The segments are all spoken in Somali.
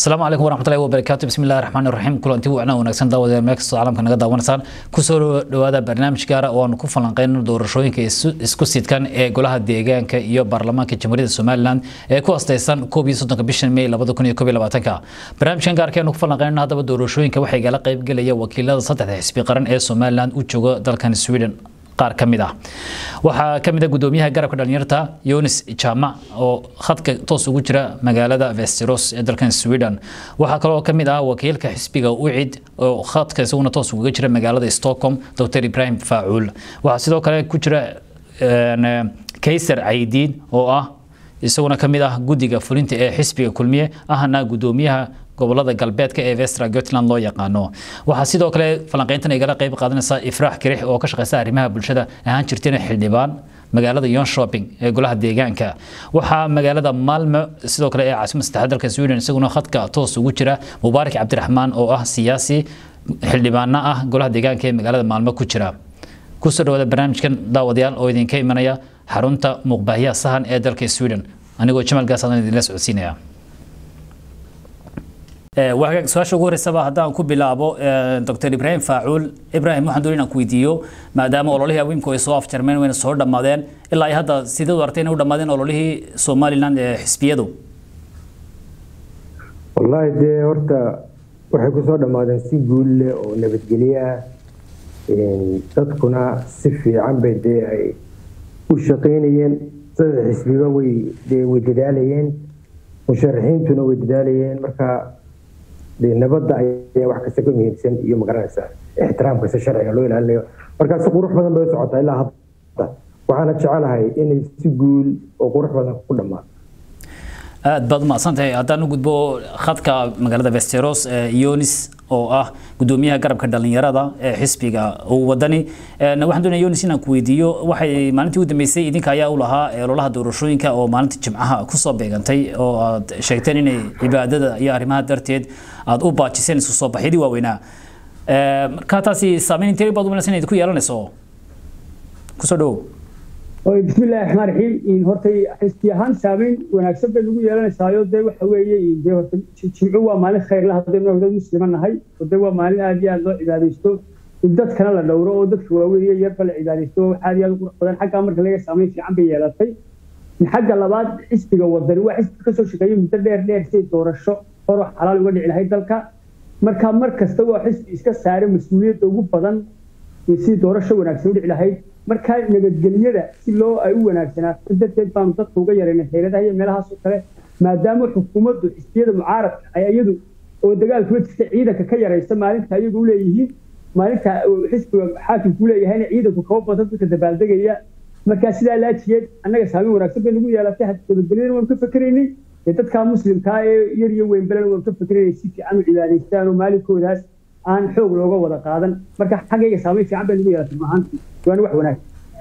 asalaamu calaykum waraxmatullahi wabarakaatu bismi illahi raxmaani raxiim kulanti wacnaa wanaagsan daawada meel kastoo caalamka naga daawanaysaan kusoo dhawaada barnaamij gaara oo aanu ku falanqeyno doorashooyinka isku sidkan ee golaha deegaanka iyo baarlamaanka jamhuuriyadda somalilan ee ku astaysan koob iyo soddonka bishan may labada kun iyo koob iyo labaatanka barnaamijkan gaarka aynu ku falanqeynana haddaba doorashooyinka waxaa igala qaybgelaya wakiilada saddexda xisbi qaran ee somalilan u jooga dalkan sweden qaar ka mid ah waxaa ka mid ah gudoomiyaha garabka dhalinyarta yonis jama oo khadka toos ugu jira magaalada vesteros ee dalkan sweden waxaa kaloo ka mid ah wakiilka xisbiga ucid oo khadka isaguna toos uga jira magaalada stockholm dr ibrahim faacuul waxaa sidoo kale ku jira kayser caydiin oo ah isaguna ka mid ah guddiga fulinta ee xisbiga kulmiye ahna gudoomiyaha gobolada galbeedka ee vestra gotland loo yaqaano waxaa sidoo kale falanqeyntan igala qayb qaadanaysa ifraax kirix oo ka shaqeysa arrimaha bulshada ahaan jirtayna xildhibaan magaalada yon shopping ee golaha deegaanka waxaa magaalada malmo sidoo kale ee caasimada saddexaad dalka sweden isaguna khadka toos ugu jira mubaarak cabdiraxmaan oo ah siyaasi xildhibaana ah golaha deegaanka ee magaalada maalmo ku jira kusoo dhawaada barnaamijkan daawadayaal oo idinka imanaya xarunta muuqbaahiyaha sahan ee dalka sweden anigoo jamal gaas adan idinla socodsiinaya wagaag su-aasha ugu horeysaba haddaan ku bilaabo dr ibrahim faacuul ibrahim waxaan doonay inaan ku weydiiyo maadaama ololihii awiimku ay soo afjarmeen wayna soo dhammaadeen ilaa ay hadda sideed u artay inay u dhammaadeen ololihii somaliland ee xisbiyadu wallaahi dee horta waxay kusoo dhammaadeen si guul leh oo nabadgelyo ah dadkuna si fiican bay dee ay u shaqaynayeen saddex xisbiba way dee way dadaalayeen musharaxiintuna way dadaalayeen marka dee nabadda ayaa wax kasta ka muhiimsan iyo magaranaysa ixtiraamkasta sharciga loo ilaalinayo marka si qurux badan bay u socotaa ilaa hadda waxaana jecelahay inay si guul oo qurux badan ku dhammaato aad baad umahadsantahay haddaan u gudbo khadka magaalada vesteros yonis oo ah gudoomiyaha garabka dhalinyarada ee xisbiga wadani waxaan doonaya yonis inaan ku weydiiyo waxay maalintii u dambeysay idinka ayaa u lahaa ololaha doorashooyinka oo maalinta jimcaha kusoo beegantay oo aad sheegteen inay cibaadada iyo arrimaha darteed aad u baajiseen isu soo baxyadii waaweynaa marka taasi saameyn intee baad umalaysa inayd ku yeelanayso kusoo dhawow bismi illahi raxmaan raxiim hortay xisbi ahaan saameyn wanaagsan bay nagu yeelanaysaayo dee waxa weeye dee horta jimco waa maalin khayrla haddaynu dad muslima nahay oo dee waa maalin aad iyo aad loo cibaadaysto in dadkana la dhowro oo dadka waaweyn iyo yarba la cibaadaysto wax aad iyo aad u qurux badan xaggaa marka laga saameyn fiican bay yeelatay xagga labaad xisbiga wadani waa xisbi kasoo shaqeeyay muddo dheer dheer si doorasho horo xalaal uga dhici lahayd dalka marka mar kasta waa xisbi iska saare mas-uuliyadda ugu badan si doorasho wanaagsan u dhici lahayd markaa nabadgelyada si loo ay u wanaagsanaato darteed baanu dadka uga yaraynay xeeladaha iyo meelahaas oo kale maadaama xukuumaddu xisbiyada mucaaradka ay iyadu oo dagaalkuma jirta ciidanka ka yaraysa maalinta iyagu u leeyihiin maalinta xisbiga xaakimku leeyahayna ciidanku kaba badan dadka dabaaldegaya markaa sidaa laajigeed annaga saameyn wanaagsan bay nagu yeelatay nabadgelyadana waanu ka fakeraynay ee dadkaa muslimkaa ee yar iyo weynbalena waanu ka fakeraynay si fiican u cibaadaystaan oo maalinkoodaas aan xoog looga wada qaadan marka xaggayga saameyn fiican bay nagu yeelatay maahaantii waana wax wanaag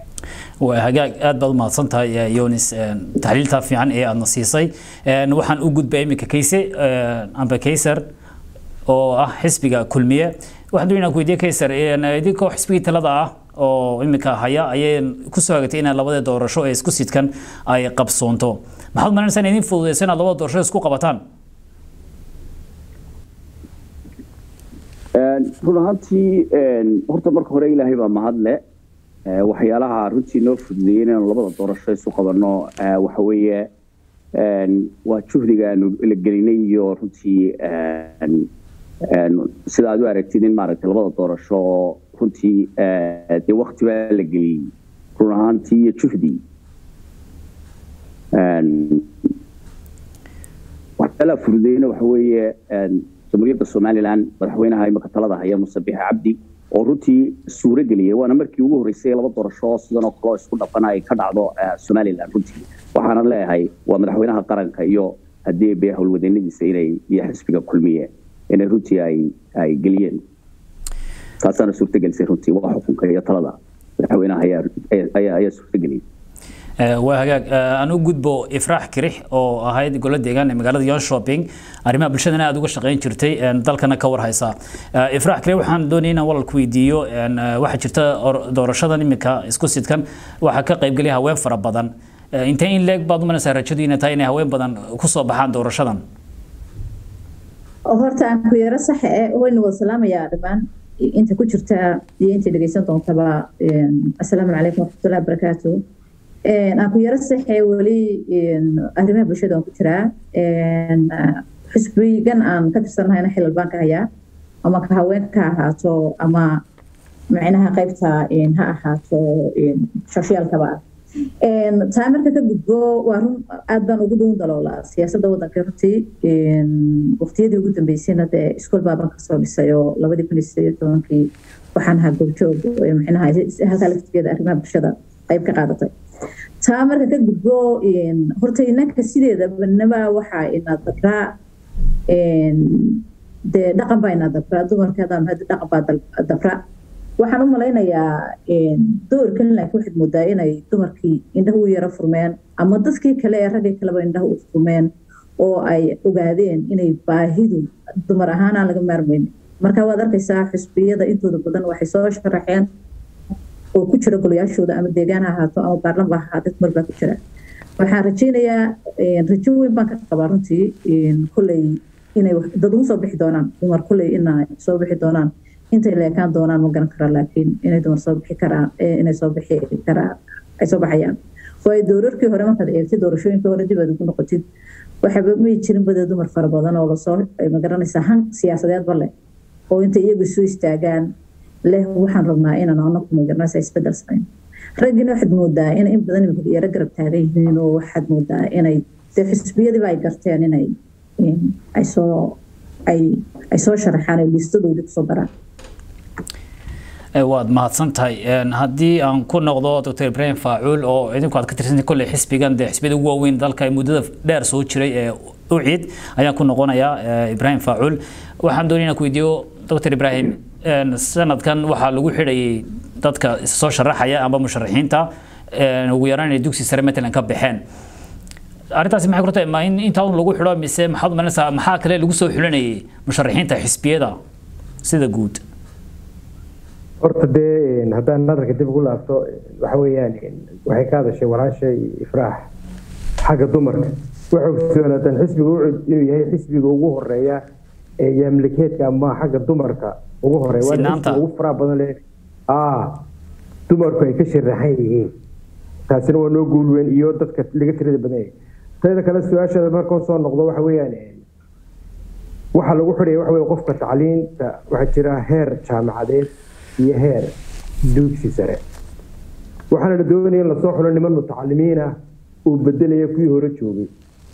hagaag aad baad u mahadsan tahay yonis taxliiltaa fiican ee aadna siisay waxaan u gudbay iminka kayse amba kayser oo ah xisbiga kulmiye waxaan doonayna ku weydiye kayser idinkoo xisbigii talada ah oo iminka haya ayay kusoo hagatay inaad labada doorasho ee isku sidkan ay qabsoonto maxaad malanaysaa in idin fududeyso inaad labada doorasho isku qabataan run ahaantii horta marka hore ilaahay baa mahadle waxyaalaha runtii noo fududeeyey inaanu labada doorasho isu qabanno waxa weeye waa juhdiga aanu la gelinay iyo runtii sida aad u aragtid in maaragtay labada doorasho oo runtii dee wakti baa la geliyey run ahaantii iyo juhdi waxyaalaha fududeeyena waxa weeye jamhuuriyadda somalilan madaxweynaha imika talada haya musabixe cabdi oo runtii suuro geliyay waana markii ugu horreysay laba doorasho sidan oo kaleo isku dhafan ay ka dhacdo somalilan runtii waxaana leeyahay waa madaxweynaha qaranka iyo haddii be howlwadeennadiisa inay iyo xisbiga kulmiye inay runtii ay ay geliyeen taasaana suurtagelisay runtii waa xukunka iyo talada madaxweynaha ayaa ayaa suurtageliyay waa hagaag aan u gudbo ifraax kirix oo ahayd golo deegaan ee magaalada yon shopping arrimaha bulshadana aad uga shaqayn jirtay dalkana ka warhaysa ifraax kirix waxaan doonaya inaan walal ku weydiiyo waxaa jirta doorashadan iminka isku sidkan waxaa ka qaybgelaya haween fara badan intee in leeg baad umanaysaa rajadu inay tahay inay haween badan kusoo baxaan doorashadan horta aan ku yaro sax e waynu wada salaamayaa dhammaan inta ku jirta iyo inta dhegeysan doontaba assalaamu calaykum waraxmatullahi wabarakaatu aan ku yaro saxe weli arrimaha bulshada aan ku jiraa xusbigan aan ka tirsanahayna xilal baan ka hayaa ama ka haweenka ha ahaato ama macnaha qaybta ha ahaato shashiyaalkaba taa marka ka gudbo waa run aad baan ugu dhuun daloolaa siyaasadda waddanka runtii waqtiyadii ugu dambeysayna dee iskool baaban kasoo dhisay oo labadii kun iyo sideed iyo tobankii waxaan ahaa goobjoog macnaha halkaa laftigeeda arrimaha bulshada qayb ka qaadatay taa marka ka gudbo horta inanka sideedaba naba waxaa ina dabraa dee dhaqan baa ina dabraa dumarkeedaan hadda dhaqan baa dabra waxaan u malaynayaa doorkan laakiin waxaad moodaa inay dumarkii indhaha u yaro furmeen ama dadkii kale ee raggii kaleba indhaha u furmeen oo ay ogaadeen inay baahidu dumar ahaan aan laga maarmayn marka waad arkaysaa xusbiyada intooda badan waxay soo sharaxeen oo ku jira golayaashooda ama deegaan ha ahaato ama baarlama ha ahaate dumar baa ku jira waxaan rajaynayaa rajo weyn baan ka qabaa runtii kolley inay dad ugu soo bixi doonaan dumar kolley inay soo bixi doonaan intay leekaan doonaan ma garan karaa laakiin inay dumar soo bixi karaan inay soo bixi karaan ay soo baxayaan waayo doorarkii hore markaad eegtay doorashooyinkii hore dib aad ugu noqotid waxaba may jirin badee dumar fara badan oo lasoo magaranaysaa han siyaasadeedba leh oo intay iyagu isu istaagaan leh waxaan rabnaa inaan anaku magaranaysaa isbedel samayn raggiina waxaad moodaa in in badan imika yaro garab taagan yihiin oo waxaad moodaa inay dee xisbiyadiiba ay garteen inay ay soo ay ay soo sharaxaan ay liistadoodii kusoo daraan waad mahadsan tahay haddii aan ku noqdo dr ibrahim faacuul oo idinku aad ka tirsantahay kolley xisbigan dee xisbiyada ugu waaweyn dalka muddada dheer soo jiray ee ucid ayaan ku noqonayaa ibrahim faacuul waxaan doonaya inaan ku weydiiyo dr ibrahim sanadkan waxaa lagu xidhayay dadka soo sharaxaya amba musharaxiinta ugu yaraan inay dugsi sare matalan ka baxeen arrintaasi maxay ku tahay ma in intaa un lagu xidho mise maxaad umalanaysaa maxaa kale lagu soo xulinayay musharaxiinta xisbiyada sida guud horta dee haddaan nadarka dib ugu laabto waxa weeyaan waxay ka hadashay walaashay ifraax xagga dumarka waxay ogsoonataan xisbiga ucud inuu yahay xisbiga ugu horeeya ee yaamlikeedka ama xagga dumarka ugu horeeya waa xisbiga ugu faraha badan leh aa dumarku ay ka sharaxan yihiin taasina waa noo guul weyn iyo dadka laga tirada badan yahay teeda kale su-aashaada markoo soo noqdo waxa weeyaan waxaa lagu xidhaya waxa weye qofka tacliinta waxaa jira heer jaamacadeed iyo heer dugsi sare waxaana la doonaya in lasoo xulo niman mutacalimiin ah uu bedelaya kuwii hore joogay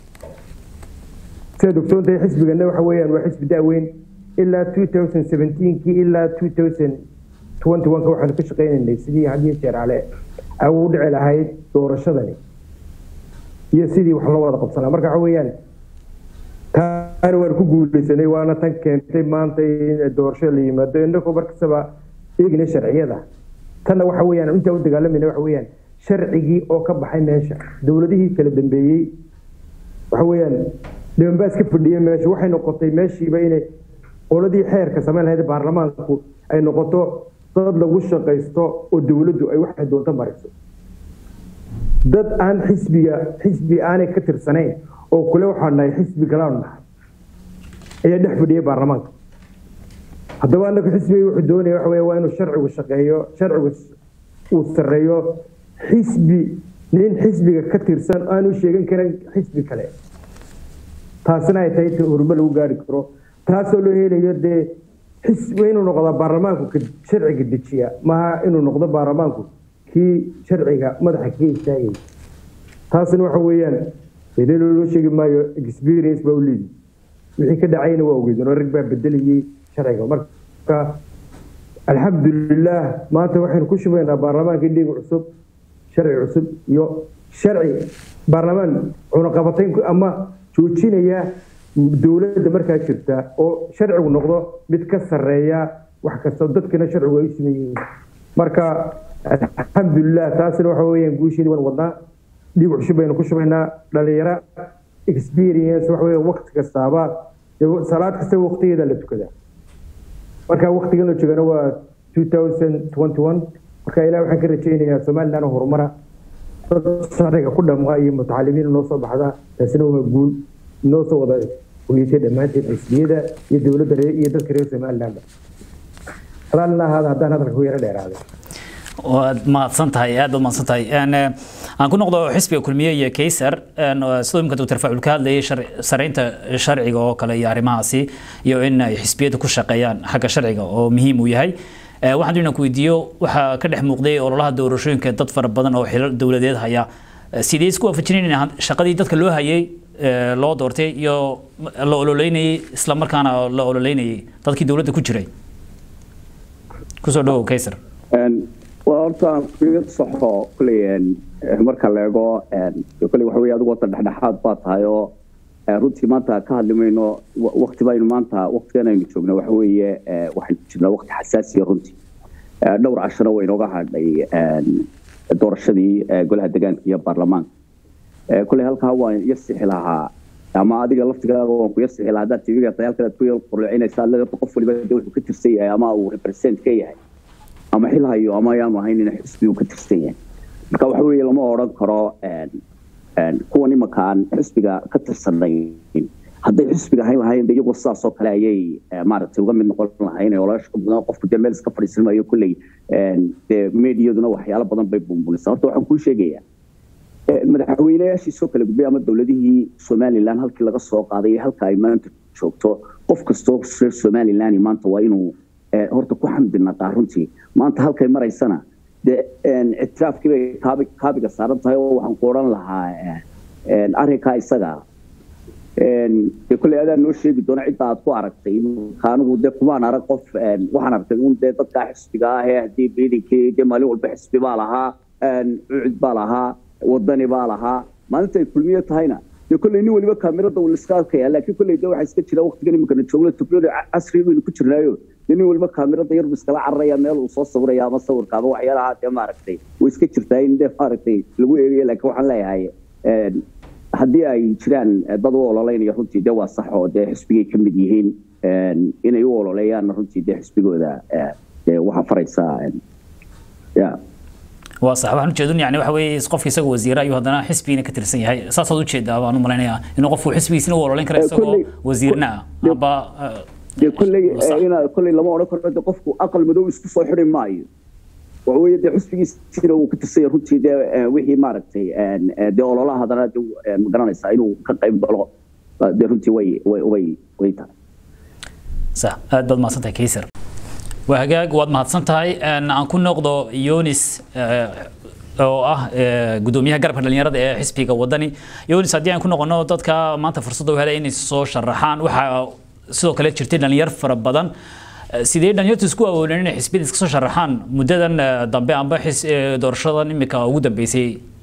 sidaad ogsoontahay xisbigana waxa weeyaan waa xisbi daaweyn ilaa two thousand seventeenkii ilaa two thousand twenty one ka waxaanu ka shaqaynaynay sidii hadiyo jeer ale ay ugu dhici lahayd doorashadani iyo sidii wax loo wada qabsanaa marka waxa weeyaan taana waan ku guuleysanay waana tan keentay maanta in doorasho la yimaado innagoo markastaba eegna sharciyada tanna waxa weeyaan intaa u dagaalamayna waxa weeyaan sharcigii oo ka baxay meesha dowladihii kala dambeeyey waxa weeyaan dhibanbaas ka fadhiya meesha waxay noqotay meeshiiba inay qoladii xeerka samayn lahayd baarlamaanku ay noqoto dad lagu shaqaysto oo dowladdu ay waxay doonto mariso dad aan xisbiga xisbi aanay ka tirsanayn oo kule waxaan nahay xisbi kalaanu nahay ayaa dhex fadhiyay baarlamaanka haddaba anagu xisbiga wuxuu doonaya waxa weeye waa inuu sharcigu shaqeeyo sharcigu uu sarreeyo xisbi nin xisbiga ka tirsan aanu sheegan karin xisbi kale taasina ay tahay horumar lagu gaari karo taasoo loo helayo dee xisbi inuu noqdo baarlamaanku sharciga dejiya maaha inuu noqdo baarlamaanku kii sharciga madaxa kaga istaagay taasina waxa weeyaan idin loo sheegi maayo experience baa u leeyihi wixii ka dhacayna waa ogeydeen oo rag baa bedelayay sharciga marka alxamdulilah maanta waxaynu ku shubaynaa baarlamaankii dhiig cusub sharci cusub iyo sharci baarlamaan cunaqabatayn ama joojinaya dowladda markaa jirta oo sharcigu noqdo mid ka sarreeya wax kasta dadkana sharcigu ay u sameeyeen marka alxamdulilah taasina waxa weeyaan guusheedii waan wadnaa dhiig cusub baynu ku shubaynaa dhalinyaro experience waxa weeye waqti kastaaba salaad kasta waqtigeeda la tukadaa marka waqtigan la joogana waa 2021 marka ilaah waxaan ka rajaynayaa somaliland horumara dad sharciga ku dhamqa iyo mutacalimiin noo soo baxda taasina waa guul noo soo wada kuliyatay dhammaanteed xisbiyada iyo dowladda reer iyo dadka reer somalilandba raalina ahaada haddaan hadalka ku yaro dheeraaday waad mahadsan tahay aad baad mahadsan tahay aan ku noqdo xisbiga kulmiye iyo kaysar sidoo imika doctor facul ka hadlayay saraynta sharciga oo kale iyo arrimahaasi iyo in ay xisbiyada ku shaqeeyaan xagga sharciga oo muhiim uu yahay waxaan doonaa ku weydiiyo waxaa ka dhex muuqday ololaha doorashooyinka dad fara badan oo xilal dowladeed haya sidee isku waafajinayna shaqadii dadka loo hayay loo doortay iyo la ololeynayay isla markaana la ololeynayay dadkii dowladda ku jiray kusoo dhawow kaysar waa horta figa saxo kulley marka la eego kulley waxa weeye adigu wata dhexdhexaad baa tahay oo runtii maanta ka hadli mayno wakti baynu maanta waktigan aynu joogno waxa weeye waxaynu jirnaa wakti xasaasiya runtii dhowr casharo way inooga hadhay doorashadii golaha deegaanka iyo baarlamaanka kulley halkaa waan yasixi lahaa ama adiga laftigaaga waan ku yasixi lahaa haddaad tv halkan aad ku yar qurlucinaysa adla qof waliba de wuxuu ka tirsan yahay ama uu represent ka yahay ama xil hayo ama ayaanu ahayn in xisbi uu ka tirsan yahay marka waxa weeye lama odhan karo kuwan imanka aan xisbiga ka tirsanayn hadday xisbiga ahayn lahayn de iyagoo sidaas oo kale ayay maaragtay uga mid noqon lahayn oo qofku dee meel iska fadhiisan maayo kulley dee mediyaduna waxyaalo badan bay buunbunaysaa horta waxaan kuu sheegayaa madaxweynayaashii soo kala gudbay ama dowladihii somaliland halkii laga soo qaaday iyo halka ay maanta joogto qof kastoo reer somaliland maanta waa inuu horta ku xamdi naqaa runtii maanta halkay maraysana dee ictiraafkii bay kaabiga saaran tahay oo waxaan ku odhan lahaa arrinkaa isaga dee kolley adaa noo sheegi doona cidda aad ku aragtay anigu dee kumaan arag qof waxaan aragtay un dee dadkaa xisbiga ah ee haddii ciidankii dee maalin walba xisbi baa lahaa cucud baa lahaa wadani baa lahaa maalinta ay kulmiye tahayna dee kolley nin waliba kaamirada uu iska arkaya laakiin kolley dee waxaa iska jira waqtigan iminkana joogna teknoloji casri baynu ku jirnaayo dee nin waliba kaamirada yarbu iskala cararaya meel uu soo sawiraya ama sawirka ama waxyaalaha dee maaragtay way iska jirtaa in dee maaragtay lagu eegayo laakiin waxaan leeyahay haddii ay jiraan dad u ololeynaya runtii dee waa sax oo dee xisbigay ka mid yihiin inay u ololeeyaanna runtii dee xisbigooda dee waxaa faraysaa ya waa sax waxaan ujeedun yani waxa weeye qofka isaga wasiira ayuu haddana xisbigina ka tirsan yahay saasaad ujeedaa baan u malaynayaa inuu qofku xisbigiisina u ololeyn kara isagoo wasiirna ah amba dee kolley ina kolley lama odhan karo de qofku aqal madow isku soo xidhi maayo waxa weeye dee xisbigiisina uu ka tirsan yahay runtii dee wixii maaragtay dee ololaha haddana de magaranaysaa inuu ka qayb galo dee runtii way way way way tahay sax aad baad mahadsan tahay kaysar waa hagaag waad mahadsan tahay aan ku noqdo yonis oo ah gudoomiyaha garabka dhalinyarada ee xisbiga wadani yonis haddii aan ku noqono dadka maanta fursadda u helay inay soo sharaxaan waxaa sidoo kale jirtay dhalinyar fara badan sidee dhalinyartu isku awoodeen inay xisbiyada iska soo sharaxaan muddadan dambe amba doorashadan imika ugu dambeysay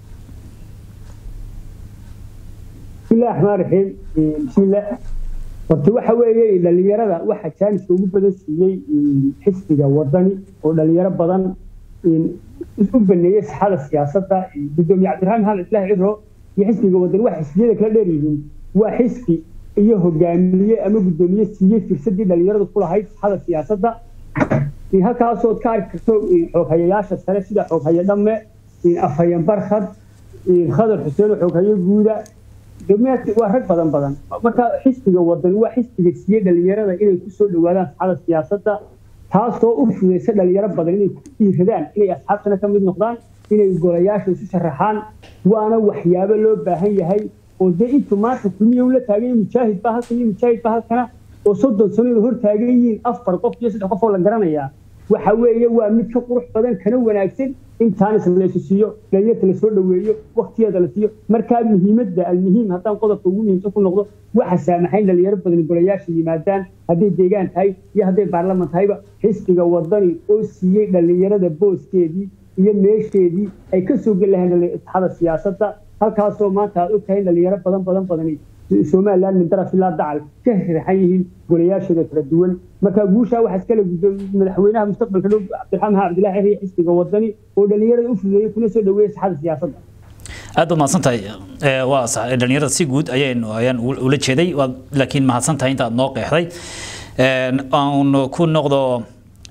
bismillahi raxmaan raxiim bismillah horta waxa weeye dhalinyarada waxa jaaniska ugu badan siiyey xisbiga wadani oo dhalinyaro badan u baneeyey saxada siyaasadda gudoomiye cabdiraxmaan maxamed islaahi cidro iyo xisbiga wadani waxa xisbiyada kala dheer yihiin waa xisbi iyo hogaamiye ama gudoomiye siiyey firsadii dhalinyaradu ku lahayd saxada siyaasadda halkaasood ka arki karto xooghayayaasha sare sida xooghaye dhamme afhayen barkhad khadar xuseen oo xooghaye guuda waa rag badan badan marka xisbiga wadani waa xisbiga siiyey dhalinyarada inay kusoo dhawaadaan saxada siyaasadda taasoo u fudaysa dhalinyaro badan inay ku dhiiradaan inay asxaabtana ka mid noqdaan inay golayaasha isu sharaxaan waana waxyaabo loo baahan yahay oo dee intu maanta kulmiya ula taagan yahay mujaahid baa halkan iyo mujaahid baa halkana oo soddon sanada hor taagan yihiin afar qof iyo saddex qof oo la garanayaa waxa weeye waa mid ka qurux badan kana wanaagsan in taanis laysu siiyo dhalinyarta lasoo dhaweeyo waktigeeda la siiyo markaa muhiimadda almuhiim haddaan qodobka ugu muhiimsan ku noqdo waxa saamaxayn dhalinyaro badan golayaasha yimaadaan hadday deegaan tahay iyo hadday baarlaman tahayba xisbiga wadani oo siiyey dhalinyarada booskeedii iyo meesheedii ay ka soo geli lahayn saxada siyaasadda halkaasoo maanta aad ogtahay in dhalinyaro badan badan badani somaliland min daraf ilaa dacal ka rixan yihiin golayaashooda kala duwan marka guushaa waxaa iskale madaxweynaha mustaqbalka dhow cabdiraxmaan maxamed cabdillahi xiriya xisbiga wadani oo dhalinyarada u fududeeyey kuna soo dhaweeyey saxada siyaasadda aad baad mahadsan tahay waa sax dhalinyarada si guud ayaan ayaan ula jeeday laakiin mahadsan tahay intaad noo qeexday aan ku noqdo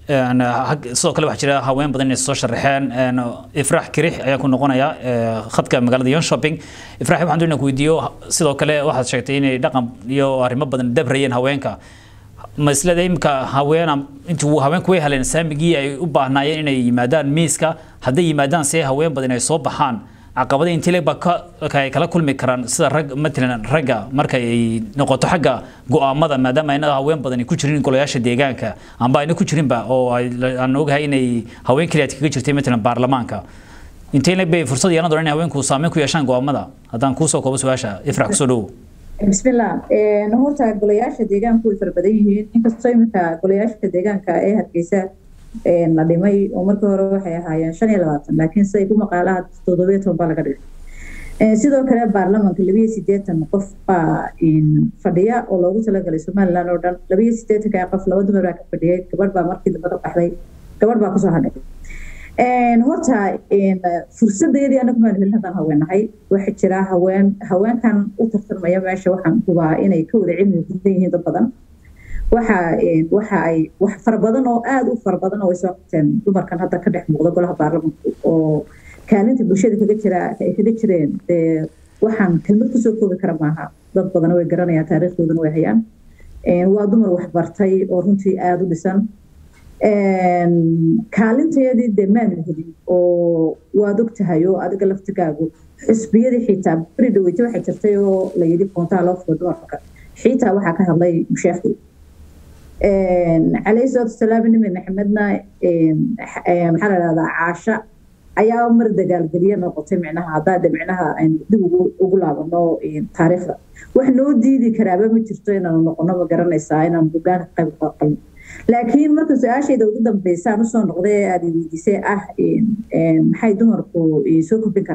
sidoo kale waxaa jira haween badan inay soo sharaxeen ifraax kirix ayaan ku noqonayaa khadka magaalada yon shopping ifraax waxaan doonaa ku weydiiyo sidoo kale waxaad sheegtay inay dhaqan iyo arrimo badan dabrayeen haweenka ma isleda imika haween intuu haweenku way heleen saamigii ay u baahnaayeen inay yimaadaan miiska hadday yimaadaan see haween badan ay soo baxaan caqabada intii ba ay kala kulmi karaan sida rag matalan ragga marka ay noqoto xagga go'aamada maadaama ayna haween badan ku jirin golayaasha deegaanka amba ayna ku jirinba oo aan ogahay inay haween keliya kaga jirtay matalan baarlamaanka intee leg bay fursad yeelan doonaan in haweenku saameyn ku yeeshaan go'aamada haddaan kuusoo koobo su-aasha ifrax kusoo dhowow bismillah horta golayaasha deegaanku way fara badan yihiin inkastoo iminka golayaasha deegaanka ee hargeysa la dhimay oo markii hore waxay ahaayeen shan iyo labaatan laakiin siday ku maqaalaha toddobiyo toban baa laga dhigay sidoo kale baarlamanka labiyo sideetan qof baa fadhiya oo loogu talagalay somaliland oo dhan labiyo sideetanka qof laba dumar baa ka fadhiyay gabadh baa markii dambe ka baxday gabadh baa kusoo hadhay horta fursadeedii anagu maan helin haddaan haweenahay waxaa jira haween haweenkan u tartamaya meesha waxaan hubaa inay ka wada cilmi badan yihiin dad badan waxa waxa ay wax fara badan oo aada u fara badan oo ay soo qabteen dumarkan hadda ka dhex muuqda golaha baarlamanka oo kaalinta bulshada kaga jira ay kaga jireen dee waxaan kelmad kusoo koobi kara maaha dad badan way garanayaan taariikhdoodana way hayaan waa dumar waxbartay oo runtii aada u dhisan kaalinteedii dee maanu helin oo waad og tahay oo adiga laftigaagu xusbiyadii xitaa beri dhaweyte waxay jirtay oo la yidhi koontaa loo fudo dumarka xitaa waxaa ka hadlay musheekhi calayhi salaatu wasalaam nimi maxamedna maxaa la dhahdaa caasha ayaa mar dagaalgeliye noqotay micnaha haddaa de micnaha aynu dib ugu laabano taariikhda wax noo diidi karaaba ma jirto inaanu noqono ma garanaysaa inaanu hogaanka qayb qalno laakiin marka su-aashayda ugu dambeysaan usoo noqday ee aada weydiisay ah maxay dumarku soo kordhin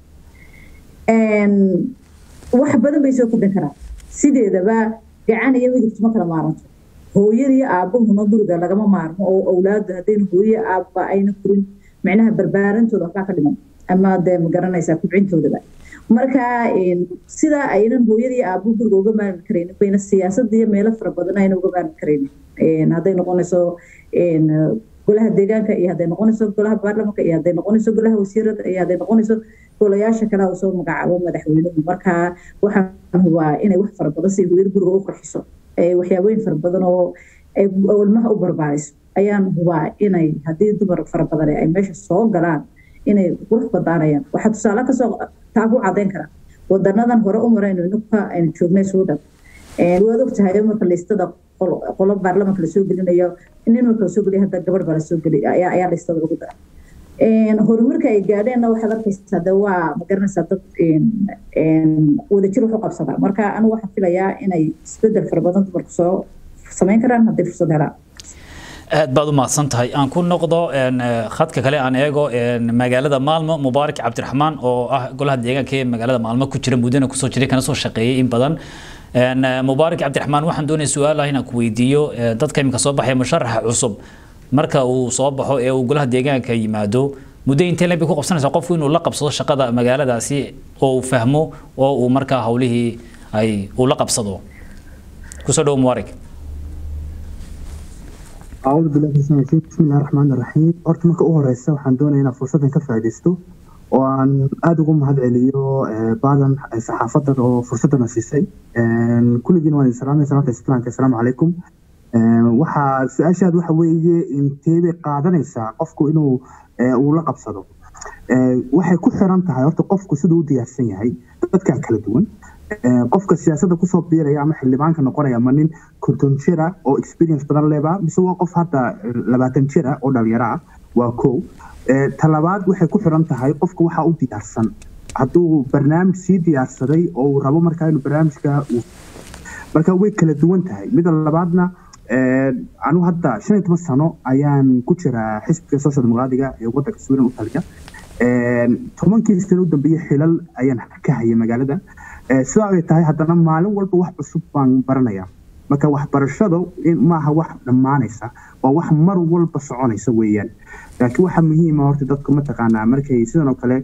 karaan wax badan bay soo kordhin karaan sideedaba gacan iyo midigtu ma kala maaranto hooyadii aabbahuna guriga lagama maarmo oo awlaadu haddayna hooye aabba ayna furin micnaha barbaarantooda waxbaa ka dhiman ama dee ma garanaysaa kubcintoodaba marka sidaa aynan hooyadii aabbo guriga uga maarmi karaynin bayna siyaasadda iyo meelo fara badan ayna uga maarmi karaynin hadday noqonayso golaha deegaanka iyo hadday noqonayso golaha baarlamanka iyo hadday noqonayso golaha wasiirada iyo hadday noqonayso golayaasha kale uu soo magacaabo madaxweynuhu marka waxaan hubaa inay wax fara badan si hooyada guriga u qurxiso waxyaabooyin fara badan oo ilmaha u barbaariso ayaan hubaa inay haddii dumar fara badan ay meesha soo galaan inay qurux badaanayaan waxaa tusaale kasoo taa ku cadeyn karaa wadanadan hore u marayno inuka aynu joognay suudan waad og tahay marka listada qolo baarlamanka lasoo gelinayo nin marka lasoo geliya hadda gabadh baa lasoo geliy ayaa listada lagu dara horumarka ay gaadheenna waxaad arkaysaa de waa ma garanaysaa dad wadajir wax u qabsadaa marka anigu waxaan filayaa inay isbedel fara badan dumarku soo samayn karaan hadday fursad helaan aad baad u mahadsan tahay aan ku noqdo khadka kale aan eego magaalada maalmo mubaarak cabdiraxmaan oo ah golaha deegaanka ee magaalada maalmo ku jira muddana kusoo jiray kana soo shaqeeyay in badan mubaarak cabdiraxmaan waxaan doonaya su-aal ah inaan ku weydiiyo dadka iminka soo baxaya musharaxa cusub marka uu soo baxo ee uu golaha deegaanka yimaado muddo intee leeb bay ku qabsanaysaa qofku inuu la qabsado shaqada magaaladaasi oo uu fahmo oo uu markaa hawlihii ay uu la qabsado kusoo dhowo mubaarak أعوذ بالله من الشيطان الرجيم بسم الله الرحمن الرحيم horta marka u horeysa waxaan doonayaa inaan fursadan ka faa'iidaysto oo aan aada ugu mahad celiyo baadan saxaafadan oo fursadana siisay kulligiin waan idin salaamaya salaamta islaamka assalaamu calaykum waxaa su-aashaad waxa weeye intee bay qaadanaysaa qofku inuu uu la qabsado waxay ku xiran tahay horta qofku siduu u diyaarsan yahay dadkaa kala duwan qofka siyaasadda kusoo biiraya ama xildhibaanka noqonaya ma nin konton jira oo experience badan leba mise waa qof hadda labaatan jira oo dhalinyaro ah waa kow talabaad waxay ku xiran tahay qofka waxaa u diyaarsan hadduu barnaamij sii diyaarsaday oo uu rabo markaa inuu barnaamijka marka way kala duwan tahay mida labaadna anu hadda shan iyo toban sano ayaan ku jiraa xisbiga social dimuqraadiga ee wadanka sweden u taliya tobankii sano u dambeeyey xilal ayaan ka hayay magaalada sidaa ay tahay haddana maalin walba wax cusub baan baranayaa marka waxbarashadu maaha wax dhammaanaysa waa wax mar walba soconaysa weeyaan laakiin waxaa muhiima horta dadku mataqaanaa markay sidan oo kale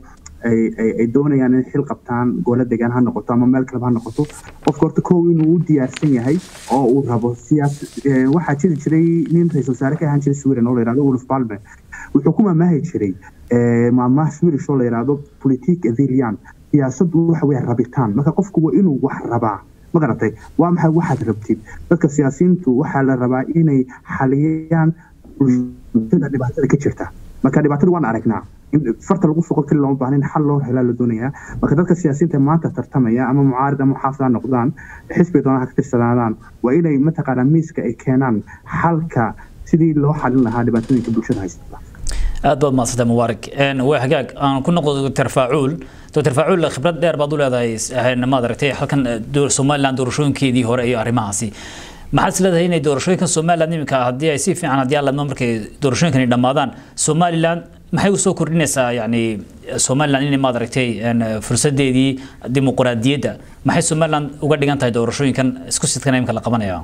ay doonayaan in xil qabtaan goola degaan ha noqoto ama meel kaleba ha noqoto qofka horta kow inuu u diyaarsan yahay oo uu rabo siyaas waxaa jiri jiray nin ra-iisul wasaare ka ahaan jiray sweden oo la yihahdo wolf palme wuxuu ku maamaahi jiray maamaha swedish oo la yihahdo politique avilian siyaasaddu waxa weeye rabitaan marka qofku waa inuu wax rabaa ma garatay waa maxay waxaad rabtid dadka siyaasiyiintu waxaa la rabaa inay xaliyaan bulshada dhibaatada ka jirta marka dhibaatada waan aragnaa farta lagu foqo keli looma baahna in xal loo helaa la doonayaa marka dadka siyaasiyiinta maanta tartamaya ama mucaarid ama muxaafid ha noqdaan xisbiga doonaan ha ka tirsanaadaan waa inay mataqaanaa miiska ay keenaan xalka sidii loo xalin lahaa dhibaatooyinka bulshada haysta aad baad mahadsantay mubaarak waa hagaag aan ku noqdo doctor faacuul doctor faacuul khibrad dheer baad u leedahay maad aragtay halkan somaliland doorashooyinkeedii hore iyo arrimahaasi maxaad is leedahay inay doorashooyinkan somaliland iminka haddii ay si fiican haddii aladmo markay doorashooyinkani dhammaadaan somaliland maxay usoo kordhinaysaa yani somaliland inay maad aragtay fursadeedii dimuqraadiyadda maxay somaliland uga dhigan tahay doorashooyinkan isku sidkan iminka la qabanaya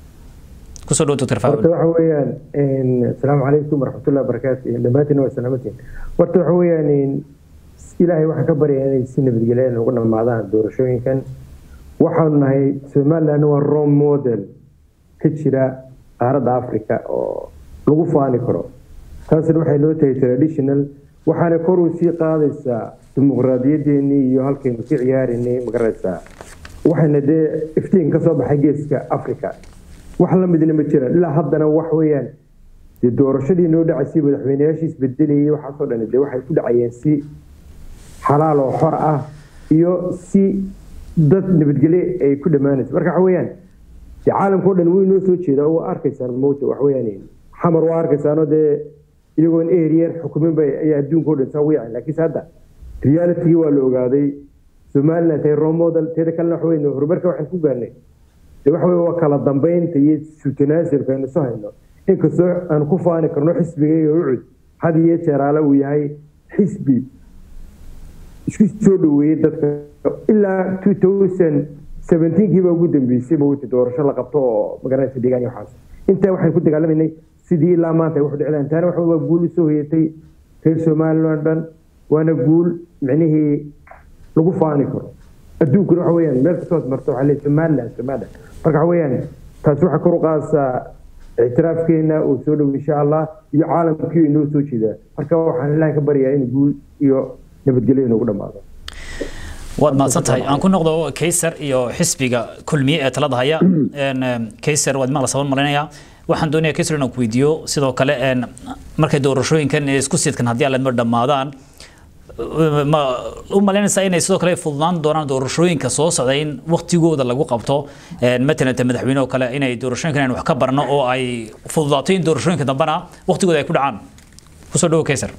kusoo dhow doctor horta waxa weeyaan asalaamu calaykum waraxmatullahi wabarakaatu dhammaantiin waa salaamatiin horta waxa weeyaan ilaahay waxaan ka baryaa inay si nabadgelya ugu dhammaadaan doorashooyinkan waxaanu nahay somaliland waa rome model ka jira qaaradda africa oo lagu faani karo taasina waxay noo tahay traditional waxaana kor u sii qaadaysaa dimuqraadiyadeennii iyo halkaynu ka ciyaaraynay magaraysaa waxayna dee iftiin ka soo baxay geeska africa wax la midna ma jiraan ilaa haddana wax weeyaan dee doorashadii noo dhacaysay madaxweyneyaashii isbedelayay waxaasoo dhan dee waxay ku dhacayeen si xalaal oo xor ah iyo si dad nabadgelye ay ku dhammaanaysa marka waxa weeyaan dee caalamkao dhan wuu inoo soo jeedaa oo arkaysaan mowta wax weeyaan xamar waa arkaysaanoo dee iyagoon eryar xukumin bay ayaa adduunkao dhan saa wiican laakiinse hadda realitigii waa la ogaaday somaliland tahay role model teeda kalena waxa weyn horumarka waxaan ku gaarnay de waxa wey waa kala dambeynta iyo sutanaasulka aynu soo hayno inkastoo aan ku faani karno xisbiga iyo ucud had iyo jeeraale uu yahay xisbi isku soo dhaweeyey dadka ilaa two thousand seventeenkii baa ugu dambeysay mawta doorasho la qabto oo magaranaysa deegaan iyo waxaas intaa waxaan ku dagaalamanay sidii ilaa maanta ay wax dhicdaan taana waxa waa guul usoo hoyatay reer somaliland dhan waana guul micnihii lagu faani karo adduunkuna waxa weeyaan meel kastoos marto waxaa leeyahay somaliland somaliland marka waxa weeyaan taasi waxay kor u qaadaysaa ictiraafkeena uu soo dhow insha allah iyo caalamkii inoo soo jeedaa marka waxaan ilaahay ka baryaa in guul iyo nabadgelyo inoogu dhammaado waad mahadsan tahay aan ku noqdo kaysar iyo xisbiga kulmiye ee talada haya kaysar waad maqla saban malinaya waxaan doonayaa kaysar inaan ku weydiiyo sidoo kale markay doorashooyinkan isku sidkan haddii aladmo dhammaadaan ma u malaynaysaa inay sidoo kale fududaan doonaan doorashooyinka soo socda in waktigooda lagu qabto matalan madaxweyne oo kale inay doorashooyinkan aynu wax ka barno oo ay fududaato in doorashooyinka dambena waktigooda ay ku dhacaan kusoo dhawo kaysar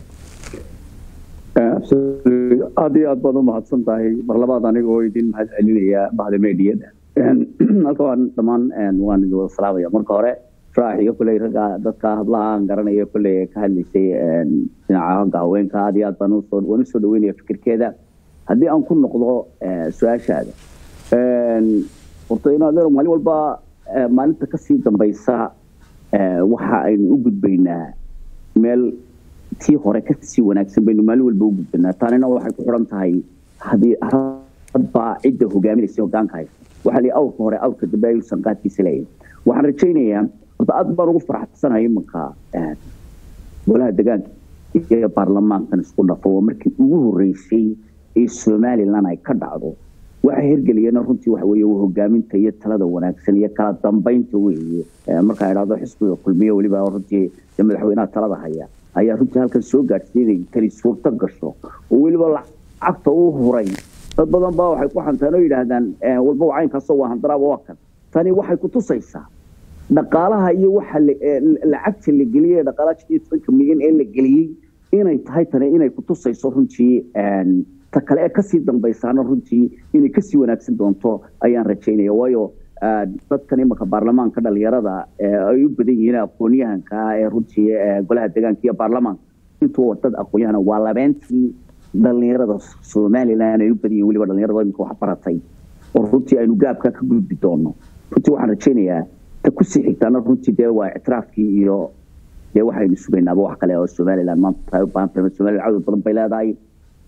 aad iyo aad baad u mahadsan tahay mar labaad anigoo idin mahad celinaya bahda meediyada halka waan dhammaan waan idin wada salaamaya marka hore raax iyo kuley ragga dadka hablaha aan garanayo kuley ka hadlaysay dhinaca hogga haweenka aad iyo aad baan usoo waan usoo dhaweynaya fikirkeeda haddii aan ku noqdo su-aashaada horta inaad maalin walba maalinta kasii dambaysa waxa aynu u gudbaynaa meel tii hore kasii wanaagsan baynu maalin walba u gudbanaa taanina waxay ku xiran tahay haddii hadba cidda hogaaminaysa hogaanka haysa waxaa lii awrka hore awrka dambe ayuusan qaadkiisa leeyahay waxaan rajaynayaa horta aad baan ugu faraxsanahay imanka golaha degaanka iyo baarlamaankan isku dhafo waa markii ugu horeysay ee somaliland ay ka dhacdo waxay hirgeliyeen runtii waxa weeye waa hogaaminta iyo talada wanaagsan iyo kala dambeynta weeye markaa idhahdo xisbiga kulmiye weliba runtii madaxweynaha talada haya ayaa runtii halkan soo gaadhsiinay tani suurto gasho oo weliba lacagta u huray dad badan baa waxay ku xantaan oo yidhaahdaan walba caynkaasoo waa handaraaba waa kan tani waxay ku tusaysaa dhaqaalaha iyo waxa lacagta la geliyey dhaqaalaha jidii tobanka milyan ee la geliyey inay tahay tani inay ku tusayso runtii ta kale ee kasii dambaysaana runtii inay kasii wanaagsan doonto ayaan rajaynaya waayo dadkan imanka baarlamaanka dhalinyarada ay u badan yihiin aqoonyahanka ee runtii golaha deegaanka iyo baarlamaanka intuu dad aqoonyahana waa labeentii dhalinyarada somaliland ay u badan yihiin weliba dhalinyarada iminka wax baratay oo runtii aynu gaabka ka gudbi doono runtii waxaan rajaynayaa ta kusii xigtaana runtii dee waa ictiraafkii iyo dee waxaynu sugaynaaba wax kale oo somaliland maanta tahay u baahan tahay somaliland cadow badan bay leedahay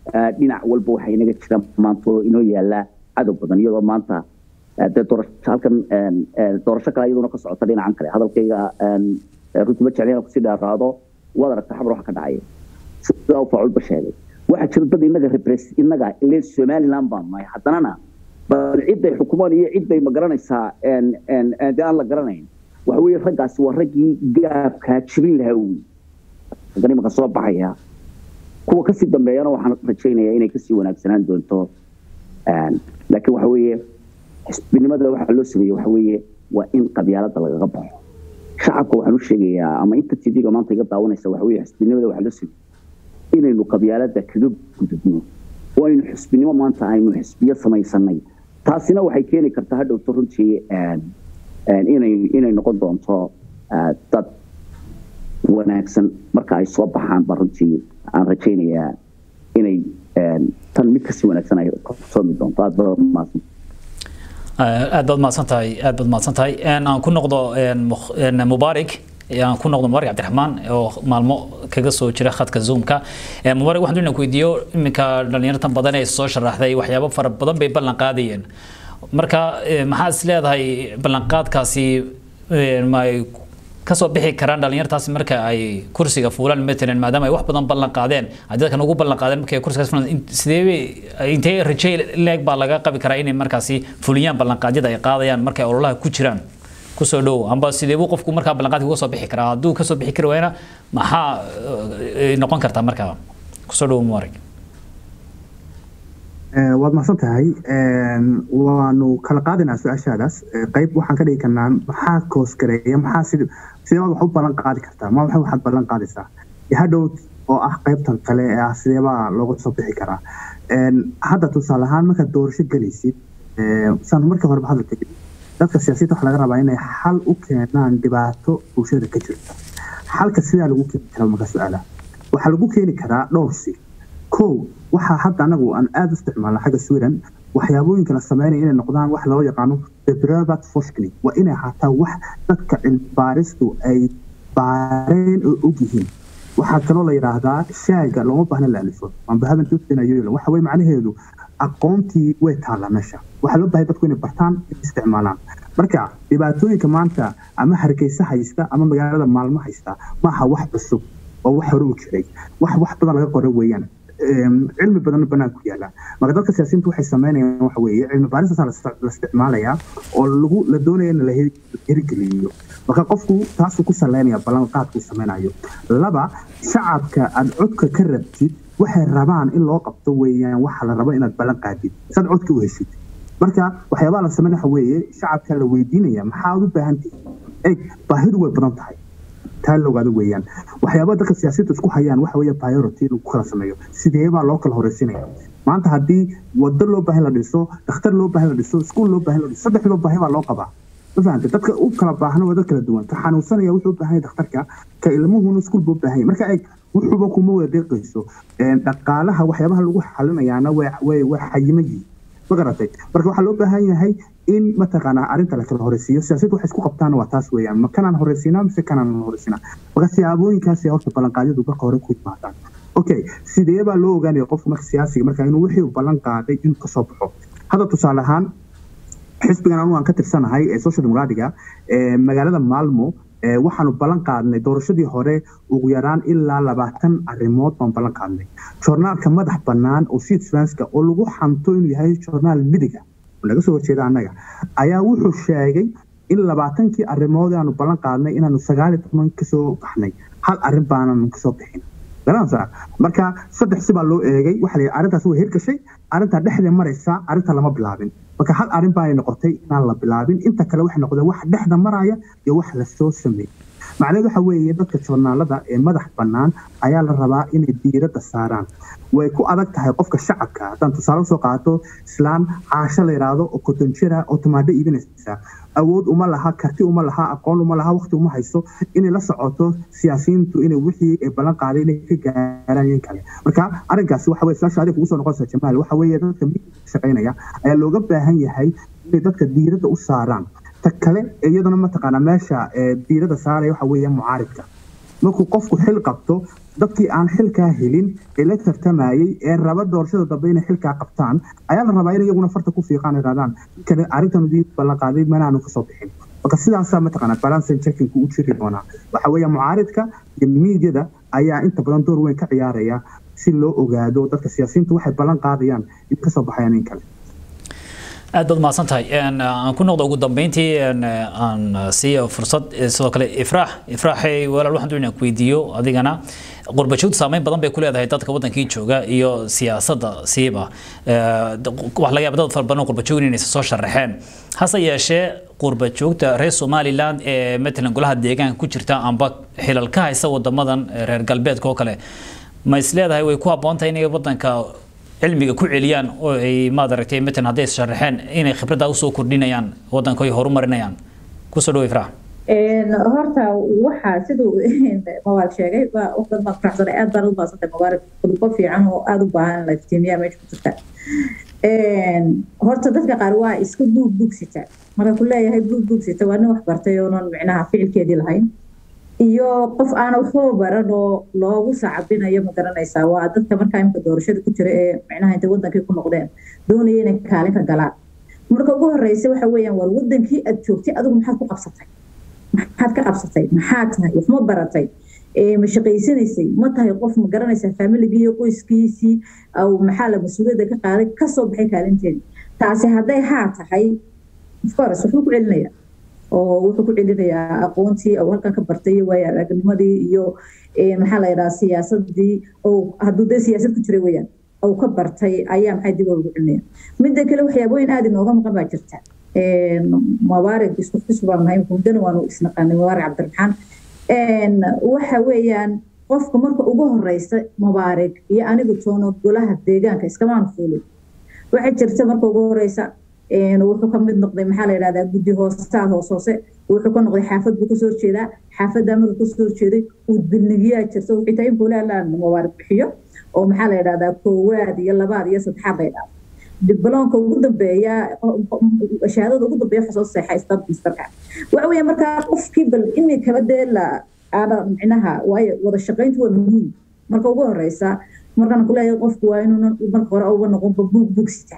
dhinac walba waxaa inaga jira maanta oo inoo yaala cadow badan iyadoo maanta dee doorasho halkan doorasho kale iyaduna ka socota dhinacan kale hadalkayga runtii ma jeclina kusii dheeraado waad aragta xabar waxa ka dhacaya sida uu faculba sheegay waxaa jira dad inaga repress inaga ile somaliland baan nahay haddanana bal ciday xukumaan iyo ciday ma garanaysaa dee aan la garanayn waxa weeye raggaasi waa raggii gaabkaa jibin lahaa wey haddana imaka soo baxaya kuwa kasii dambeeyana waxaan rajaynayaa inay kasii wanaagsanaan doonto laakiin waxa weeye xisbinimada waxaa loo sameeye waxa weeye waa in qabyaalada lagaga baxo shacabka waxaan u sheegayaa ama inta tv-ga maanta iga daawanaysa waxa weeye xisbinimada waxaa loo sameeye inaynu qabyaalada kaga gudubno oo aynu xisbinimo maanta aynu xisbiyo samaysanay taasina waxay keeni kartaa hadhowto runtii inay inay noqon doonto dad wanaagsan marka ay soo baxaan ba runtii aan rajaynayaa inay tan mid kasii wanaagsan ay soomi doonto aad baad mahadsan aad baad mahadsan tahay aad baad mahadsan tahay aan ku noqdo mubaarik aan ku noqdo mubaarik cabdiraxmaan oo maalmo kaga soo jira khadka zoomka mubaarik waxaan doonaa ku weydiiyo iminka dhalinyartan badan ee soo sharaxday waxyaabo fara badan bay ballan qaadayeen marka maxaa is leedahay ballanqaadkaasi may kasoo bixi karaan dhalinyartaasi marka ay kursiga fuulaan matalan maadaama ay wax badan ballan qaadeen ay dadkan ugu ballan qaadeen markay kursigaas fuulaan sidee intee rajay leeg baa laga qabi karaa inay markaasi fuliyaan ballanqaadyada ay qaadayaan markay ololaha ku jiraan kusoo dhow amba sidee buu qofku markaa ballanqaadka uga soo bixi karaa hadduu kasoo bixi kari waayna maxaa noqon kartaa markaa kusoo dhow mubarak waad mahadsan tahay waanu kala qaadinaa su-aashaadaas qayb waxaan ka dhigi karnaa maxaa koosgareeya maxaa sid sideebaad wax u ballan qaadi kartaa ma waxa waxaad ballan qaadaysaa hadhow oo ah qaybtan kale ee ah sideebaa looga soo bixi karaa hadda tusaale ahaan markaad doorasho gelaysid saan markii horeba hadalka dadka siyaasiyadda waxaa laga rabaa inay xal u keenaan dhibaato bulshada ka jirta xalka sidaa lagu keeni karaa marka su-aala waxaa lagu keeni karaa dhowr si kow waxaa hadda anagu aan aada u isticmaalna xagga sweden waxyaabooyinka la sameynaya inay noqdaan wax loo yaqaano debrovat forskning waa inay ahaataa wax dadka cilmibaaristu ay baareen oo og yihiin waxaa kaloo la yidhaahdaa shaaga looma baahna la alifo ambahabantusinayl waxa weye macnaheedu aqoontii way taallaa meesha waxaa loo bahay dadku inay bartaan in isticmaalaan marka dhibaatooyinka maanta ama hargeysa haysta ama magaalada maalmo haysta maaha wax cusub oo wax hore u jiray wax wax badan laga qora weeyaan cilmi badanna banaanku yaala marka dadka siyaasiyiintu waxay sameynayaan waxa weeye cilmi baaristaasa la isticmaalayaa oo lagu la doonaya in la hirgeliyo marka qofku taasuu ku saleynaya ballanqaadkuu sameynayo laba shacabka aad codka ka rabtid waxay rabaan in loo qabto weeyaan waxa la rabo inaad ballan qaadid saad codka u heshid marka waxyaabaha la sameyn waxa weeye shacabka la weydiinaya maxaad u baahan tihi eg baahidu way badan tahay taa la ogaado weeyaan waxyaabaha dadka siyaasiyadda isku hayaan waxa weeye priority lagu kala sameeyo sideebaa loo kala horeysinaya maanta haddii wado loo baahan la dhiso dhakhtar loo baahan la dhiso iskuul loo baahan la dhiso saddexdoo baahi baa loo qabaa ma fahamtay dadka u kala baahna waa dad kala duwan ka xanuunsanaya wuxuu u baahan yahay dhakhtarka ka ilmuhuna iskuul buu baahan yahay marka eeg wuxuuba kuma wada deeqayso dhaqaalaha waxyaabaha lagu xalinayaana way way xayima yihiin ma garatay marka waxaa loo baahan yahay in mataqaanaa arrinta la kala horeysiiyo siyaasadda waxay isku qabtaan waa taas weeyaan ma kanaan horeysiinaa mise kanaan horeysiinaa marka siyaabooyinkaasi horta ballanqaadyadu marka hore ku yimaadaan okay sidee baa loo ogaanaya qofka marka siyaasiga marka inuu wixii ballan qaaday inuu kasoo baxo hadda tusaale ahaan xisbigan anu aan ka tirsanahay ee social democratica ee magaalada maalmo waxaanu ballan qaadnay doorashadii hore ugu yaraan ilaa labaatan arrimood baan ballan qaadnay joornaalka madax bannaan oo sidsvanska oo lagu xanto inuu yahay joornaal midiga laga soo horjeeda annaga ayaa wuxuu sheegay in labaatankii arrimood aanu ballan qaadnay inaanu sagaaliyo toban kasoo baxnay hal arrin baanan kasoo bixin garanaysaa marka saddex si baa loo eegay waxa la arrintaas way hirgashay arrintaa dhexda maraysa arrinta lama bilaabin marka hal arrin baa noqotay inaan la bilaabin inta kale waxay noqdeen wax dhexda maraya iyo wax lasoo sameeyey macnaheedu waxa weeye dadka joornaalada ee madax bannaan ayaa la rabaa inay diiradda saaraan way ku adag tahay qofka shacabka haddaan tusaale usoo qaato islaan caasho la yidhaahdo oo kotonjira oo tumaadho iibinaysa awood uma laha karti uma laha aqoon uma laha waqti uma hayso inay la socoto siyaasiyiintu inay wixii ay ballan qaaday inay ka gaaraan in kale marka arrinkaasi waxa weye su-aasha adiga kugu soo noqonaysa jamaal waxa weeye dadka shaqaynaya ayaa looga baahan yahay inay dadka diiradda u saaraan ta kale iyaduna mataqaanaa meesha diiradda saaraya waxa weeye mucaaridka markuu qofku xil qabto dadkii aan xilkaa helin ee la tartamayey ee raba doorashada dambe inay xilkaa qabtaan ayaa la rabaa in iyaguna farta ku fiiqaan idhahdaan ninkan arrintan udii ballan qaaday manaanu kasoo bixin marka sidaasaa mataqaanaa balansen checkingku u jiri doonaa waxa weeye mucaaridka iyo miidyada ayaa inta badan door weyn ka ciyaaraya si loo ogaado dadka siyaasiyiintu waxay ballan qaadayaan in kasoo baxayaan in kale aad baad mahadsan tahay aan ku noqdo ugu dambeyntii aan siiyo fursad sidoo kale ifraax ifraaxay walaal waxaan doonaa ku weydiiyo adigana qurbajoogta saameyn badan bay ku leedahay dadka wadankii jooga iyo siyaasadda siiba wax laga yaaba dad fara badan oo qurbajoog inaysa soo sharaxeen hase yeeshee qurbajoogta reer somaliland ee matalan golaha deegaanka ku jirta amba xilal ka haysa wadamadan reer galbeedka oo kale ma is leedahay way ku habboon tahay inay wadanka cilmiga ku celiyaan oo ay maad aragtay matalan hadday sharaxeen inay khibradda usoo kordhinayaan wadanka ay horumarinayaan kusoo dhawo ifraax horta waxaa siduu mawaal sheegay wax dad baan faraxsanay aad baan u baasantay mawaalid khudbo fiican oo aada u baahan in la iftiimiyaa meesha ku jirta horta dadka qaar waa iska buug buugsita marka ku leeyahay buug buugsita waa nin wax bartay oonan micnaha ficilkeedii lahayn iyo qof aana waxba baran oo loogu sacabinayo ma garanaysaa waa dadka markaa imka doorashada ku jira ee micnaha intay wadankii ku noqdeen doonaya inay kaalin ka galaan marka ugu horeysa waxa weeyaan war wadankii aad joogtay adigu maxaad ku qabsatay maxaad ka qabsatay maxaad tahay wax ma baratay ma shaqaysanaysay ma tahay qof ma garanaysaa familigii iyo qoyskiisii maxaa la mas-uuliyadda ka qaaday kasoo baxay kaalinteedii taasi hadday haa tahay ofcourse wuxuu ku celinaya oo wuxuu ku celinayaa aqoontii oo halkan ka bartay iyo waayo aragnimadii iyo maxaa la yidhaha siyaasadii oo hadduu dee siyaasad ku jiray weeyaan oo ka bartay ayaa maxay dib ugu celinaya midda kale waxyaabooyin aada inooga maqan baa jirta mubaarig isku xus baan nahay muddana waanu isnaqaanay mubaarig cabdiraxmaan waxa weeyaan qofka marka ugu horeysa mubaarig iyo anigu toono golaha deegaanka iskamaan fuulin waxay jirta marka ugu horeysa wuxuu ka mid noqday maxaa la yidhahdaa guddi hoostaal hoos hoose wuxuu ka noqday xaafad buu kasoo horjeedaa xaafaddaa markuu kasoo horjeeday udbilnigiyaa jirta xitaa in fuulaalaan mubaarig bixiyo oo maxaa la yidhahdaa koowaad iyo labaad iyo saddexaad la yidhahda dibloonka ugu dambeeya shahaadada ugu dambeeya waxaa soo seexa stab misterka waxa weeye markaa qofkii bal imikaba dee la aana micnaha waayo wada shaqayntu waa muhiim marka ugu horeysa markaan kuleeyahay qofku waa inuu marka hore uga noqonba buug buugsita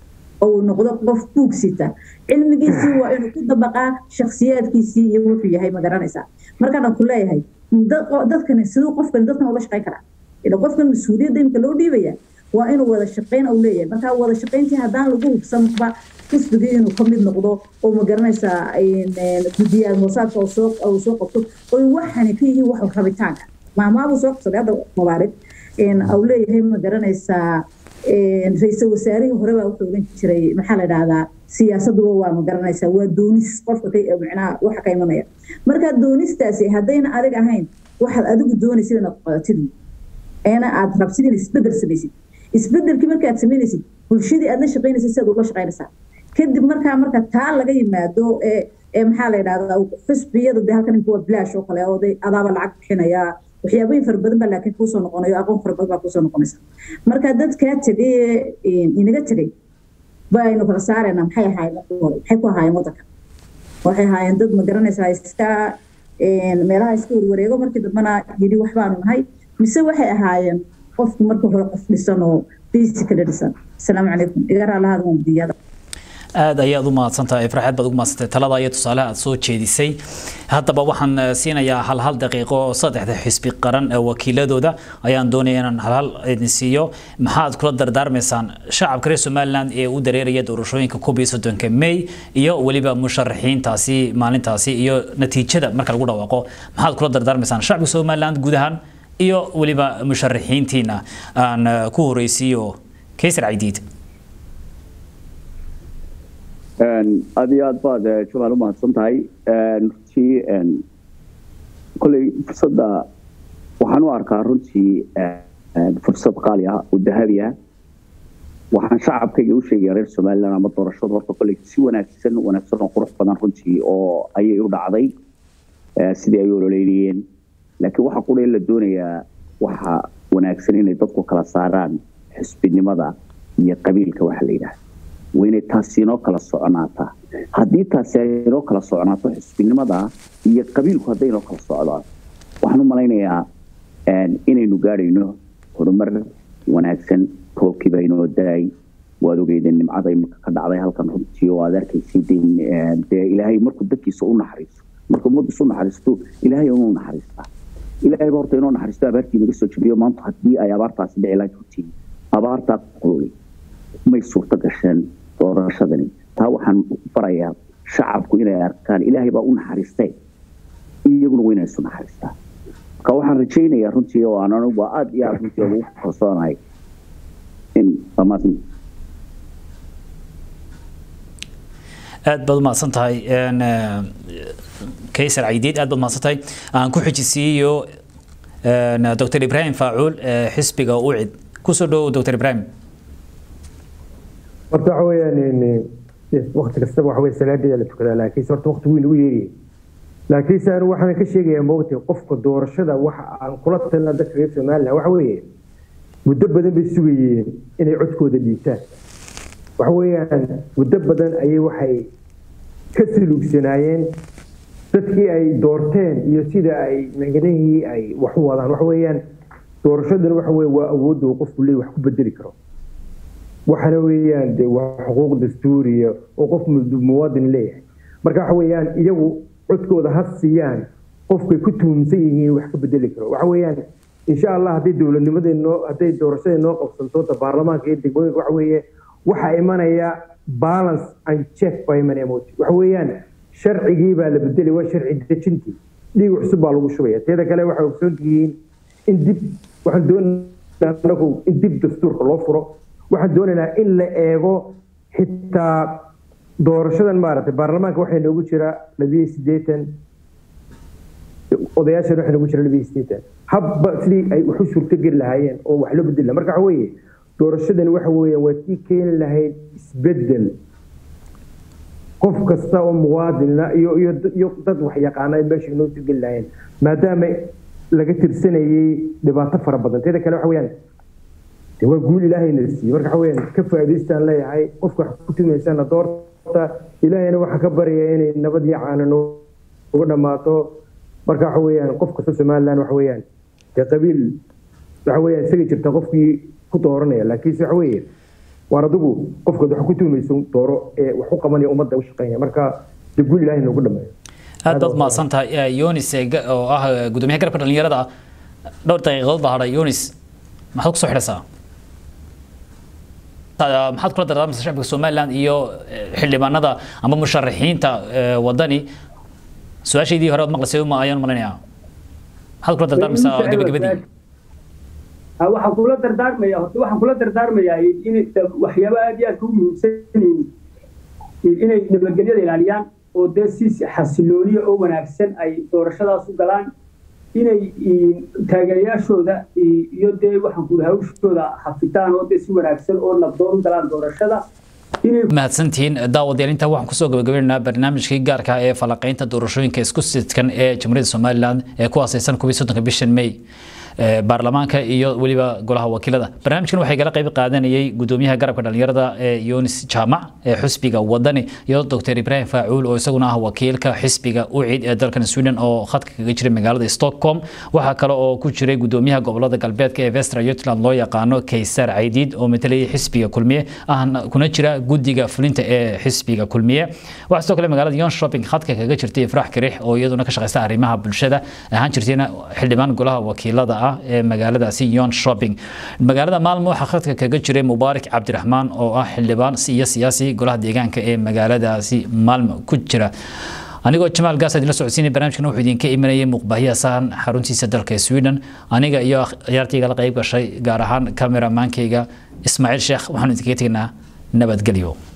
oo noqdo qof buugsita cilmigiisii waa inuu ku dabaqaa shakhsiyaadkiisii iyo wuxuu yahay ma garanaysaa markaan ku leeyahay dadkani siduu qofkani dadkan ula shaqayn karaa ila qofkan mas-uuliyadda imika loo dhiibaya waa inuu wada shaqayn uu leeyahay marka wada shaqayntii haddaan lagu hubsanba xisbigii inuu ka mid noqdo oo ma garanaysaa guddiyaal hoosaadka uu soo qabto oy waxani ka yihiin wax rabitaanka maamaabuu soo qabsaday hadda mubaarig au leeyahay ma garanaysaa ra-iisul wasaarihii hore baa wuxuu ogan jiray maxaa la dhahdaa siyaasaduba waa ma garanaysaa waa doonis qofka micnaha waxa ka imanaya marka doonistaasi haddayna adig ahayn waxaad adigu doonaysid inaad qadatid eena aad rabsid in isbedel samaysid isbedelkii markaad samaynaysid bulshadii aad la shaqaynaysid sidaad ula shaqaynaysaa kadib markaa marka taa laga yimaado ee ee maxaa la yidhahdaa xusbiyada dee halkan imka waa bilaash oo kale oo de adaaba lacag bixinaya waxyaabooyin fara badan baa laakiin kuusoo noqonayo aqoon fara badan baa kuusoo noqonaysa marka dadkaa tegay inaga tegay baynu kala saaraynaa maxay ahaayeen maxay ku ahaayeen waddanka waxay ahaayeen dad ma garanaysaa iska meelaha iska warwareego markii dambena yidhi waxbaanu nahay mise waxay ahaayeen qofku marka hore qof dhisan oo basically dhisan asalaamu calaykum iga raalahaada waan gudiyada aad ayaad u mahadsantahay farxaad baad ugu mahadsantahay talada iyo tusaalaha aad soo jeedisay haddaba waxaan siinayaa hal hal daqiiqo oo saddexda xisbi qaran ee wakiiladooda ayaan doonaya inaan hal hal idin siiyo maxaad kula dardaarmaysaan shacabka reer somaliland ee u dareeraya doorashooyinka koob iyo soddonka may iyo weliba musharaxiintaasi maalintaasi iyo natiijada marka lagu dhawaaqo maxaad kula dardaarmaysaan shacabka somaliland guud ahaan iyo weliba musharaxiintiina aan ku horeysiiyo kaysar caydiid aad iyo aad baad jamaal u mahadsan tahay runtii kolley fursadda waxaan u arkaa runtii fursad qaali ah oo dahabi ah waxaan shacabkayga u sheegaya reer somaliland ama doorashada horta kolley si wanaagsan wanaagsan oo qurux badan runtii oo ayay u dhacday sidii ay ololeynayeen laakiin waxa qura la doonayaa waxa wanaagsan inay dadku kala saaraan xisbinimada iyo qabiilka waxa la yidhaahda waa inay taasi inoo kala soconaataa haddii taasi ay inoo kala soconaato xisbinimada iyo qabiilku hadday inoo kala socdaan waxaan u malaynayaa inaynu gaadhayno horumar wanaagsan roobkiiba inoo daay waad ogeydeen nimcada imika ka dhacday halkan runtii oo aad arkaysay dee ilaahay markuu dadkiisa u naxariiso marka ummaddiisa u naxariisto ilaahay inuu naxariistaa ilaahay ba horta inoo naxariisto abaartii naga soo jabiyo maanta haddii ay abaartaasi dhici lahayd runtii abaartaa qululay may suurto gasheen doorashadani taa waxaan barayaa shacabku inay arkaan ilaahay baa u naxariistay iyaguna waa inay isu naxariistaa marka waxaan rajaynayaa runtii oo aan anigu waa aada iyo aada runtii ugu kalsoonahay in dhammaadni aad baad umahadsan tahay kaysar caydiid aad baad umahadsan tahay aan ku xijisiiyo dr ibrahim faacuul xisbiga ucid kusoo dhowow dr ibrahim horta waxa weeyaan wakti kastaba waxa weye salaadeeda la tukadaa laakiinse horta wakti weyn ugu yeeriye laakiinse anu waxaan ka sheegayaa moogtay qofka doorashada waxa aan kula talina dadka reer somaliland waxa weeye muddo badan bay sugayeen inay codkooda dhiibtaan waxa weeyaan muddo badan ayay waxay ka siluugsanaayeen dadkii ay doorteen iyo sida ay maganihii ay wax u wadaan waxa weeyaan doorashadan waxa weye waa awoodda uu qofku leey wax ku bedeli karo waxana weeyaan de waa xuquuq dastuuriya oo qof muwaadin leeyahay marka waxa weeyaan iyagu codkooda ha siiyaan qofkay ku tuhumsan yihiin wax ka bedeli karo waxa weeyaan insha allah hadday dowladnimadii noo hadday doorashadii noo qabsanto baarlamaanka iyo degmooyinka waxa weeye waxaa imanaya balance and check baa imanaya moti waxa weeyaan sharcigii baa la bedelay waa sharci dejintii dhiig cusub baa lagu shubaya teeda kale waxay ogsoon tihiin in dib waxaan doonaynaa anagu in dib dastuurka loo furo waxaan doonaynaa in la eego xitaa doorashadan maaragtay baarlamaanka waxaa noogu jira labiyo siddeetan odayaashan waxaa noogu jira labiyo siddeetan habba sidii ay wax u suurtogeli lahaayeen oo wax loo bedeli lahaa marka waxa weeye doorashadani waxa weeyaan waa tii keeni lahayd isbedel qof kasta oo muwaadinna iyo iyo iyo dad wax yaqaana ay meesha inoo sugeli lahaayeen maadaama laga tirsanayay dhibaato fara badan teeda kale waxa weeyaan de waa guul ilaahayna siiyey marka waxa weeyaan ka faa'iidaystaan leeyahay qofka wax ku tumaysana doorta ilaahayna waxaa ka baraya inay nabad iyo caana nooga dhammaato marka waxa weeyaan qof kasta somaliland waxa weeyaan dee qabiil waxa weeyaan isaga jirta qofkii ku dooranaya laakiinse waxa weeye waar adigu qofkaad wax ku tuumayso dooro ee wax u qabanaya ummadda u shaqaynaya marka dee guul ilaahay noogu dhameeyo aad baad mahadsan tahay yonis oo ah gudoomiyaha garabka dhalinyarada dhowr daqiiqadood baa hadhay yonis maxaad kusoo xidhaysaa maxaad kula dardaarmaysaa shacabka somaliland iyo xildhibaanada ama musharaxiinta wadani su-aashaydii hore ood maqlaysay uma ayaan malinayaa maxaad kula dardaarmaysaa gabagabadii waxaan kula dardaarmaya horta waxaan kula dardaarmayaa in waxyaaba aad iyo aad ku muhiimsan inay nabadgelyada ilaaliyaan oo dee si xasilooniya oo wanaagsan ay doorashadaas u galaan inay taageerayaashooda iyo dee waxaan kula hawshooda hafitaan oo dee si wanaagsan oo nabdoon u galaan doorashada mahadsantihiin daawadayaal intaa waxaan kusoo gabagabaynaynaa barnaamijkii gaarka ee falanqaynta doorashooyinka isku sidkan ee jamhuuriyadda somaliland ee ku aasaysan kubii soddonka bishan may baarlamaanka iyo weliba golaha wakiilada barnaamijkan waxay kala qayb qaadanayay gudoomiyaha garabka dhalinyarada ee yunis jaamac ee xisbiga wadani iyo dr ibrahim faacuul oo isaguna ah wakiilka xisbiga ucid ee dalkan sweden oo khadka kaga jiray magaalada stockholm waxaa kale oo ku jiray gudoomiyaha gobolada galbeedka ee vestra jutland loo yaqaano kaysar caydiid oo matalayay xisbiga kulmiye ahna kuna jira guddiga fulinta ee xisbiga kulmiye waxaa sidoo kale magaalada yon shopping khadka kaga jirtay ifraax kirix oo iyaduna ka shaqeysta arrimaha bulshada ahaan jirtayna xildhibaan golaha wakiilada ah ee magaaladaasi yon shopping magaalada maalmo waxaa khadka kaga jiray mubaarak cabdiraxmaan oo ah xildhibaan iyo siyaasi golaha deegaanka ee magaaladaasi maalmo ku jira anigoo jamaal gaas idinla socodsiinay barnaamijkan wuxuu idinka imanayay muuqbaahiya sahan xaruntiisa dalka sweden aniga iyo ciyaartayga la qayb gashay gaar ahaan kameramaankayga ismaaciil sheekh waxaanu idinkaga tegnaa nabadgelyo